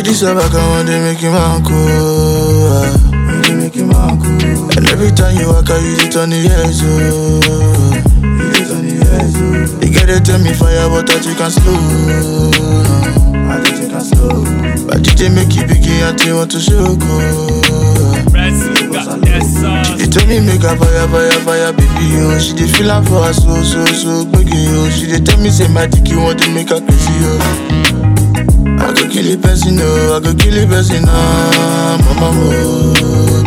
this a back, I want to make you man cool. ah. They make you man cool. And every time you walk, I use it on the edge, oh. Use it on the edge, oh. They get it tell me fire, but that you can slow. I think you can slow. But did they make you begin and they want to show go? Brazil got that sauce. They tell me make a fire, fire, fire, baby, oh She dey feel am for her so, so, so, gbege, oh She dey tell me say my dick, you want to make her crazy, oh I go kill a person, oh I go kill a person, ah Mama, oh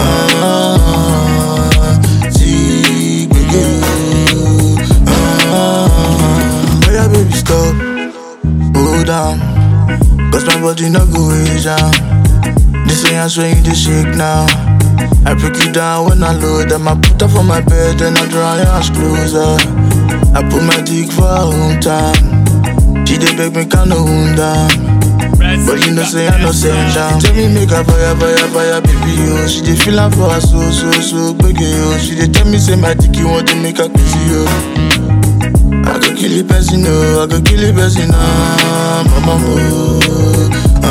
Ah, see, gbege, oh Ah, oh yeah, baby, stop Hold down Cause my body not go way down This ain't I swear you dey shake now I break you down when I load them. I put her for my bed and I draw your ass closer. I put my dick for her hometown. She dey beg me can no wound down. But you know say I no send down. Tell me make her fire, fire, fire, baby oh. She dey feel am for her so, so, so, gbege oh. She dey tell me say my dick you want to make her crazy oh. I go kill a person oh, I go kill a person ah, mama oh.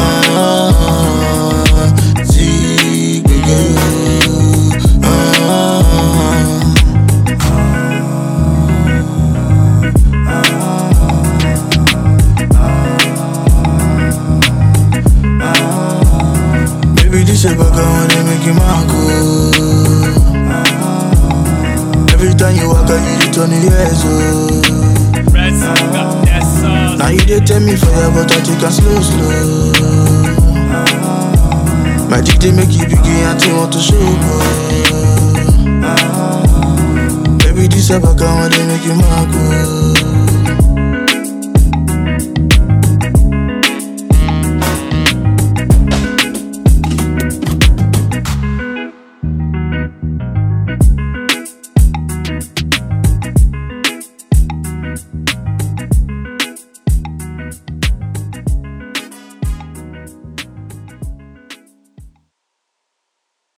Ah, see, gbege oh. Ah, Baby, this a bug, I wanna make you my cool. Every time you walk, I use it on the edge, oh. Brazil got that sauce. Now you dey tell me fire, but I take a slow, slow. My dick they make you begin and they want to show, oh. Baby, this a bug, I wanna make you my cool.